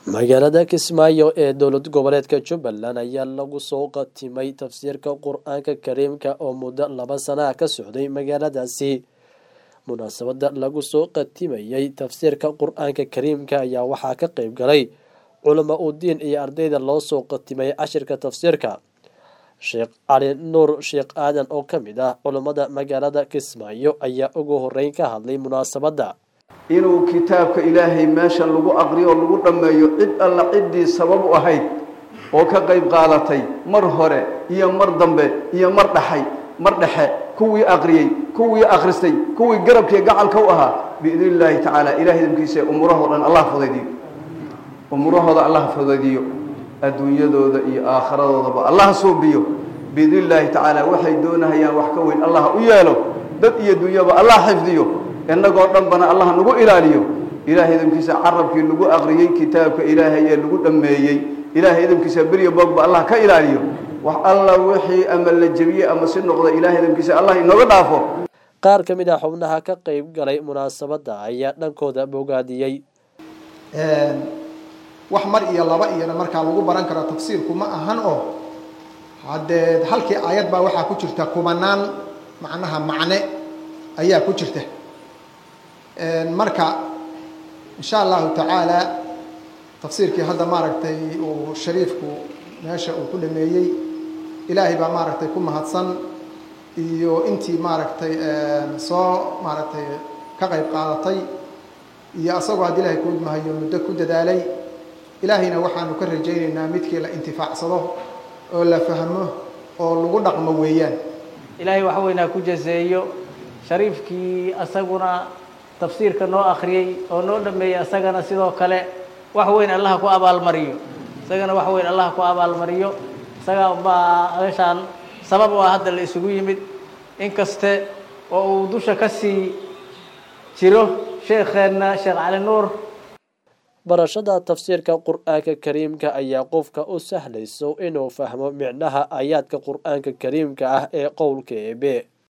magaalada kismaayo ee dowlad goboleedka jubbaland ayaa lagu soo qatimay tafsiirka qur-aanka kariimka oo muddo laba sana ah ka socday magaaladaasi munaasabada lagu soo qatimayey tafsiirka qur-aanka kariimka ayaa waxaa ka qeyb galay culamo udiin iyo ardayda loo soo qatimay cashirka tafsiirka sheekh cali nuur sheekh aadan oo ka mid ah culammada magaalada kismaayo ayaa ugu horeyn ka hadlay munaasabadda inuu kitaabka ilaahay meesha lagu aqriyo oo lagu dhammeeyo cid alla ciddii sabab u ahayd oo ka qayb qaadatay mar hore iyo mar dambe iyo mar dhaxay mar dhexe kuwii aqriyey kuwii akhristay kuwii garabkiiyo gacalka u ahaa biidni illaahi tacaala ilahay idamkiisa umurahoo dhan allah fudaydiyo umurahooda allah fudaydiyo adduunyadooda iyo aakhiradoodaaba allah suubiyo biidni illaahi tacaala waxay doonahayaan wax ka weyn allah u yeelo dad iyo dunyaba allah xifdiyo innagoo dhanbana allah nagu ilaaliyo ilaahay idamkiisa carabkii lagu aqriyey kitaabka ilaahay ee lagu dhammeeyey ilaahay idamkiisa beryo boogba allah ka ilaaliyo wax alla wixii ama la jebiyey ama si noqda ilahay idamkiisa allah inooga dhaafo qaar ka mid ah xubnaha ka qeyb galay munaasabadda ayaa dhankooda bogaadiyey wax mar iyo laba iyona markaa lagu baran karo tafsiirku ma ahan oo haddee halkii aayad baa waxaa ku jirta kubanaan macnaha macne ayaa ku jirta marka insha allahu tacaala tafsiirkii hadda maaragtay uu shariifku meesha uu ku dhameeyey ilaahay baa maaragtay ku mahadsan iyo intii maaragtay soo maaragtay ka qayb qaadatay iyo asagoo haddii ilahay kuudmahayo muddo ku dadaalay ilaahayna waxaanu ka rajaynaynaa midkii la intifaacsado oo la fahmo oo lagu dhaqmo weeyaan ilaahay waxa weynaa ku jaseeyo shariifkii asaguna tafsiirka noo akhriyey oo noo dhameeyey asagana sidoo kale wax weyn allaha ku abaalmariyo isagana wax weyn allaha ku abaalmariyo isaga baa meeshaan sabab u ah hadda la isugu yimid inkaste oo uu dusha ka sii jiro sheekheenna sheekh cali nuur barashada tafsiirka qur-aanka kariimka ayaa qofka u sahlayso inuu fahmo micnaha aayaadka qur-aanka kariimka ah ee qowlka eebe